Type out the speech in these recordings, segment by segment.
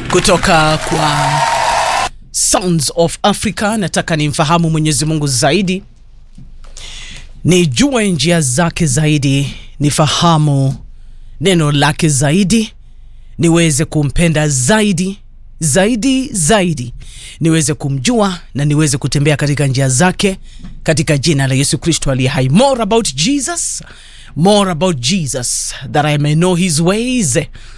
kutoka kwa Sounds of Africa. Nataka nimfahamu Mwenyezi Mungu zaidi, nijue njia zake zaidi, nifahamu neno lake zaidi, niweze kumpenda zaidi zaidi zaidi, niweze kumjua na niweze kutembea katika njia zake, katika jina la Yesu Kristo aliye hai. More about Jesus, more about Jesus that I may know his ways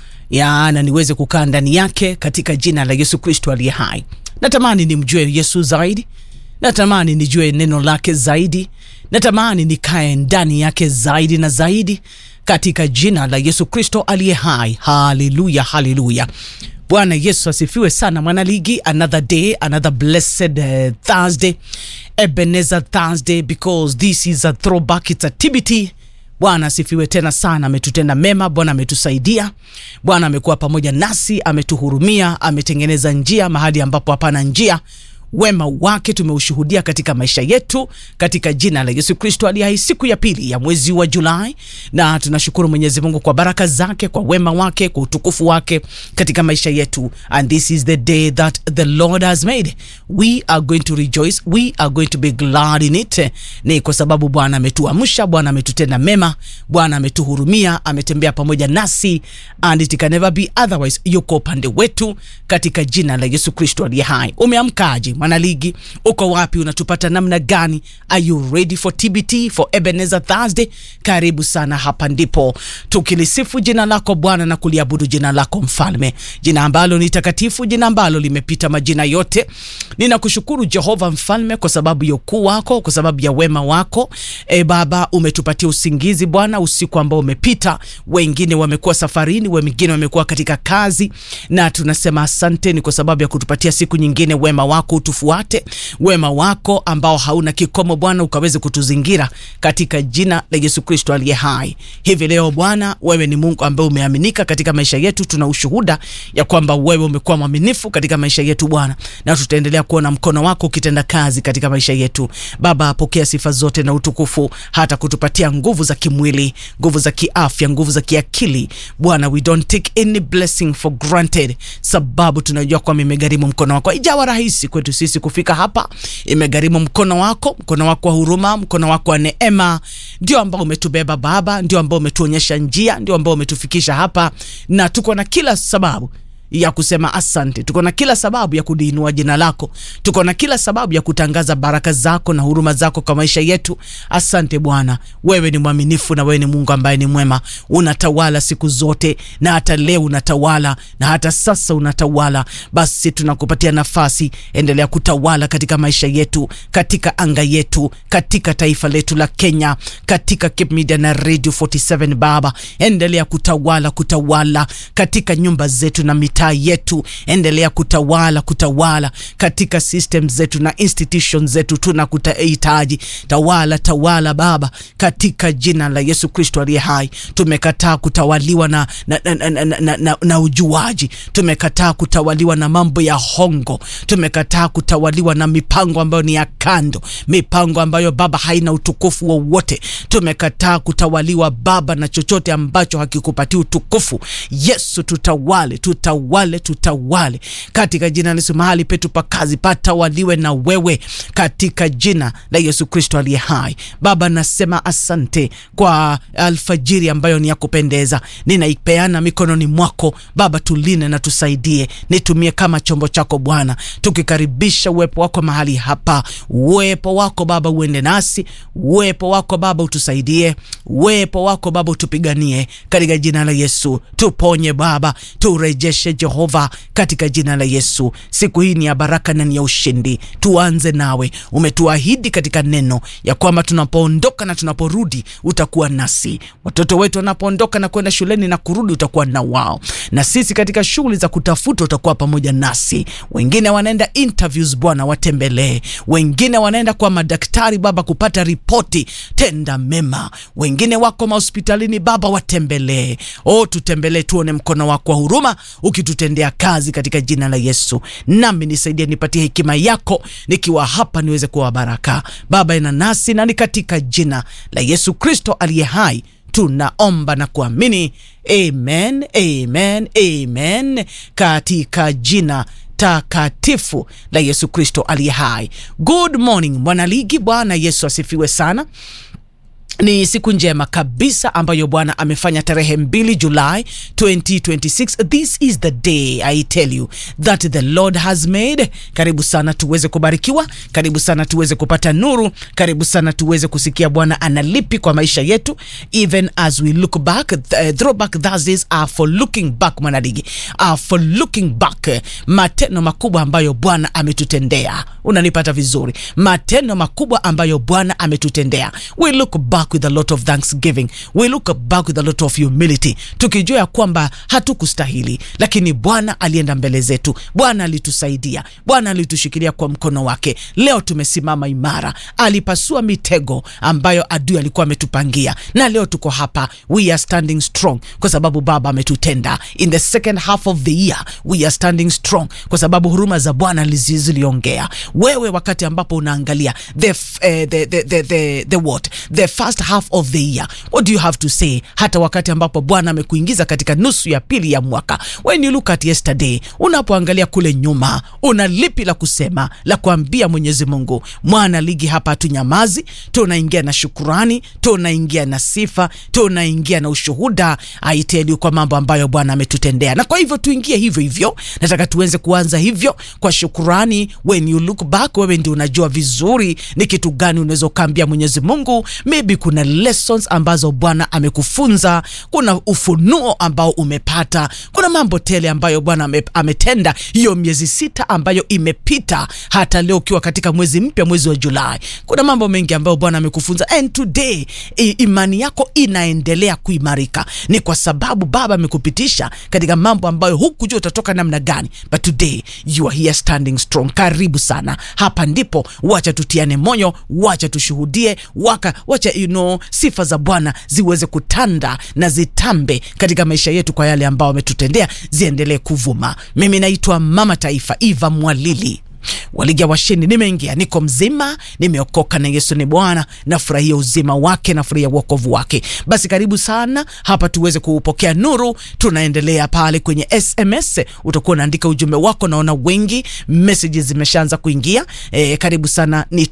ya na niweze kukaa ndani yake katika jina la Yesu Kristo aliye hai. Natamani nimjue Yesu zaidi, natamani nijue neno lake zaidi, natamani nikae ndani yake zaidi na zaidi katika jina la Yesu Kristo aliye hai. Haleluya, haleluya. Bwana Yesu asifiwe sana, mwanaligi. Another day, another blessed uh, Thursday, Ebenezer Thursday, because this is a throwback, it's a TBT. Bwana asifiwe tena sana, ametutenda mema. Bwana ametusaidia, Bwana amekuwa pamoja nasi, ametuhurumia, ametengeneza njia mahali ambapo hapana njia. Wema wake tumeushuhudia katika maisha yetu katika jina la Yesu Kristo aliye hai, siku ya pili ya mwezi wa Julai, na tunashukuru Mwenyezi Mungu kwa baraka zake, kwa wema wake, kwa utukufu wake katika maisha yetu. And this is the day that the Lord has made, we are going to rejoice, we are going to be glad in it. Ni kwa sababu Bwana ametuamsha, Bwana ametutenda mema, Bwana ametuhurumia, ametembea pamoja nasi, and it can never be otherwise. Yuko upande wetu katika jina la Yesu Kristo aliye hai. Umeamkaje mwanaligi? Uko wapi? Unatupata namna gani? Are you ready for TBT for Ebenezer Thursday? Karibu sana, hapa ndipo tukilisifu jina lako Bwana na kuliabudu jina lako Mfalme, jina ambalo ni takatifu, jina ambalo limepita majina yote. Ninakushukuru Jehova Mfalme kwa sababu ya ukuu wako, kwa sababu ya wema wako. E Baba, umetupatia usingizi Bwana usiku ambao umepita. Wengine wamekuwa safarini, wengine wamekuwa katika kazi, na tunasema asante, ni kwa sababu ya kutupatia siku nyingine. Wema wako utufuate, wema wako ambao hauna kikomo Bwana, ukaweze kutuzingira katika jina la Yesu Kristo aliye hai. Hivi leo Bwana, wewe ni Mungu ambaye umeaminika katika maisha yetu. Tuna ushuhuda ya kwamba wewe umekuwa mwaminifu katika maisha yetu Bwana, na tutaendelea kuona mkono wako ukitenda kazi katika maisha yetu. Baba, pokea sifa zote na utukufu, hata kutupatia nguvu za kimwili, nguvu za kiafya, nguvu za kiakili Bwana. We don't take any blessing for granted, sababu tunajua kwamba imegharimu mkono wako. Ijawa rahisi kwetu sisi kufika hapa, imegharimu mkono wako, mkono wako wa huruma, mkono wako wa neema, ndio ambao umetubeba Baba, ndio ambao umetuonyesha njia, ndio ambao umetufikisha hapa, na tuko na kila sababu ya kusema asante. Tuko na kila sababu ya kuliinua jina lako, tuko na kila sababu ya kutangaza baraka zako na huruma zako kwa maisha yetu. Asante Bwana, wewe ni mwaminifu na wewe ni Mungu ambaye ni mwema, unatawala siku zote, na hata leo unatawala, na hata sasa unatawala. Basi tunakupatia nafasi, endelea kutawala katika maisha yetu, katika anga yetu, katika taifa letu la Kenya, katika Cape Media na Radio 47 Baba, endelea kutawala, kutawala katika nyumba zetu na mita yetu endelea kutawala kutawala katika system zetu na institutions zetu, tunakuhitaji. Tawala tawala Baba, katika jina la Yesu Kristo aliye hai. Tumekataa kutawaliwa na, na, na, na, na, na, na ujuaji. Tumekataa kutawaliwa na mambo ya hongo. Tumekataa kutawaliwa na mipango ambayo ni ya kando, mipango ambayo Baba haina utukufu wowote. Tumekataa kutawaliwa Baba na chochote ambacho hakikupatia utukufu. Yesu, tutawale tutawale wale tutawale katika jina la Yesu. Mahali petu pa kazi patawaliwe na wewe katika jina la Yesu Kristo aliye hai. Baba, nasema asante kwa alfajiri ambayo ni ya kupendeza, ninaipeana mikononi mwako Baba, tuline na tusaidie, nitumie kama chombo chako Bwana, tukikaribisha uwepo wako mahali hapa. Uwepo wako Baba uende nasi, uwepo wako Baba utusaidie, uwepo wako Baba utupiganie katika jina la Yesu. Tuponye Baba, turejeshe Jehova katika jina la Yesu. Siku hii ni ya baraka na ni ya ushindi. Tuanze nawe, umetuahidi katika neno ya kwamba tunapoondoka na tunaporudi utakuwa nasi. Watoto wetu wanapoondoka na kwenda shuleni na kurudi utakuwa na wao, na sisi katika shughuli za kutafuta utakuwa pamoja nasi. Wengine wanaenda interviews, Bwana watembelee. Wengine wanaenda kwa madaktari Baba kupata ripoti, tenda mema. Wengine wako mahospitalini Baba, watembelee. O, tutembelee, tuone mkono wako wa huruma ukitutendea kazi katika jina la Yesu. Nami nisaidie, nipatie hekima yako nikiwa hapa, niweze kuwa baraka Baba ina nasi, na ni katika jina la Yesu Kristo aliye hai tunaomba na kuamini amen, amen, amen, katika jina takatifu la Yesu Kristo aliye hai. Good morning mwanaligi, Bwana Yesu asifiwe sana. Ni siku njema kabisa ambayo Bwana amefanya tarehe mbili Julai 2026. This is the day I tell you that the Lord has made. Karibu sana tuweze kubarikiwa, karibu sana tuweze kupata nuru, karibu sana tuweze kusikia Bwana analipi kwa maisha yetu, even as we look back. Uh, throwback Thursdays are for looking back, mwanadigi, are for looking back, matendo makubwa ambayo Bwana ametutendea. Unanipata vizuri? Matendo makubwa ambayo Bwana ametutendea. We look back with a lot of thanksgiving. We look back with a lot of humility, tukijua ya kwamba hatukustahili, lakini Bwana alienda mbele zetu. Bwana alitusaidia, Bwana alitushikilia kwa mkono wake. Leo tumesimama imara, alipasua mitego ambayo adui alikuwa ametupangia, na leo tuko hapa, we are standing strong kwa sababu Baba ametutenda. In the second half of the year we are standing strong kwa sababu huruma za Bwana ziliongea. Wewe wakati ambapo unaangalia the, uh, the, the, the, the, the what the first half of the year what do you have to say hata wakati ambapo bwana amekuingiza katika nusu ya pili ya mwaka when you look at yesterday unapoangalia kule nyuma una lipi la kusema la kuambia mwenyezi mungu mwana ligi hapa hatunyamazi tunaingia na shukurani tunaingia na sifa tunaingia na ushuhuda aiteli kwa mambo ambayo bwana ametutendea na kwa hivyo tuingie hivyo hivyo nataka tuweze kuanza hivyo kwa shukurani when you look back wewe ndio unajua vizuri ni kitu gani unaweza ukaambia mwenyezi mungu maybe kuna lessons ambazo bwana amekufunza kuna ufunuo ambao umepata kuna mambo tele ambayo bwana ame, ametenda hiyo miezi sita ambayo imepita hata leo ukiwa katika mwezi mpya mwezi wa julai kuna mambo mengi ambayo bwana amekufunza and today i, imani yako inaendelea kuimarika ni kwa sababu baba amekupitisha katika mambo ambayo hukujua utatoka namna gani but today you are here standing strong karibu sana hapa ndipo wacha tutiane moyo wacha tushuhudie waka wacha you know, sifa za bwana ziweze kutanda na zitambe katika maisha yetu kwa yale ambao wametutendea ziendelee kuvuma mimi naitwa mama taifa eva mwalili waliga washindi nimeingia niko mzima nimeokoka na yesu ni bwana nafurahia uzima wake nafurahia uokovu wake basi karibu sana hapa tuweze kuupokea nuru tunaendelea pale kwenye sms utakuwa unaandika ujumbe wako naona wengi messages zimeshaanza kuingia e, karibu sana ni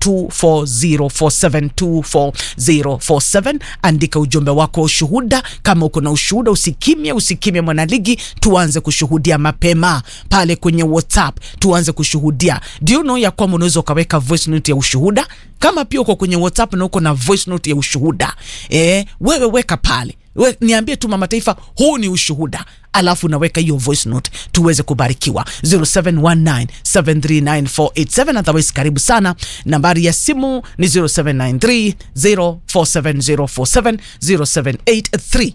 24047 24047 andika ujumbe wako wa ushuhuda kama uko na ushuhuda usikimye usikimye mwanaligi tuanze kushuhudia mapema pale kwenye whatsapp tuanze kushuhudia do you know ya kwamba unaweza ukaweka voice note ya ushuhuda kama pia uko kwenye whatsapp na uko na voice note ya ushuhuda e, wewe weka pale We, niambie tu mama taifa huu ni ushuhuda alafu naweka hiyo voice note tuweze kubarikiwa 0719739487 otherwise karibu sana nambari ya simu ni 0793 047047 0783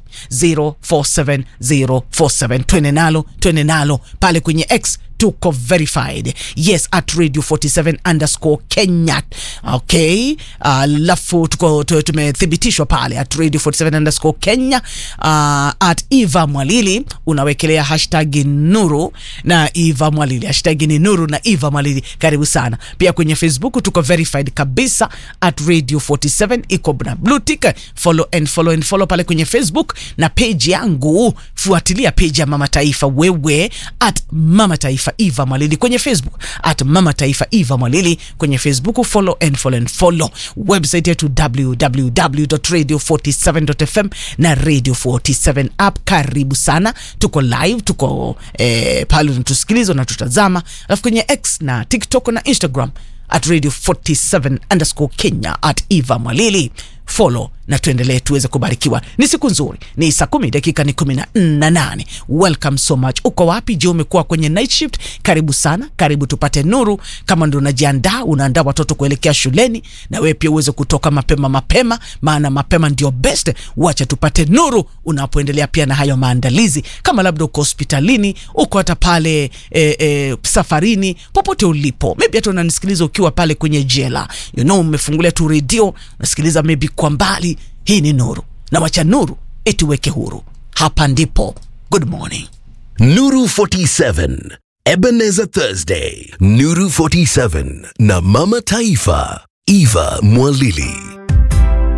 047047 twene nalo twene nalo pale kwenye x tuko verified yes at radio 47 underscore kenya okay alafu uh, tuko tumethibitishwa pale at radio 47 underscore kenya uh, at eva mwalili unawekelea hashtag nuru na eva mwalili hashtag ni nuru na eva mwalili karibu sana pia kwenye facebook tuko verified kabisa at radio 47 iko na blue tick follow and follow and follow pale kwenye facebook na page yangu fuatilia page ya mama taifa wewe at mama taifa eva mwalili kwenye facebook at mama taifa eva mwalili kwenye facebook follow and follow and follow website yetu www.radio47.fm na radio 47 app karibu sana tuko live tuko eh, pale unatusikiliza unatutazama alafu kwenye x na tiktok na instagram at radio 47 underscore kenya at eva mwalili follow na tuendelee tuweze kubarikiwa ni siku nzuri ni saa kumi dakika ni kumi na nane welcome so much uko wapi je umekuwa kwenye night shift karibu sana karibu tupate nuru kama ndo unajiandaa unaandaa watoto kuelekea shuleni na wewe pia uweze kutoka mapema mapema maana mapema ndio best wacha tupate nuru unapoendelea pia na hayo maandalizi kama labda uko hospitalini uko hata pale e, e, safarini popote ulipo maybe hata unanisikiliza ukiwa pale kwenye jela you know umefungulia tu redio unasikiliza maybe kwa mbali hii ni nuru na wacha nuru ituweke huru hapa ndipo good morning Nuru 47, Ebenezer Thursday, Nuru 47 na Mama Taifa, Eva Mwalili.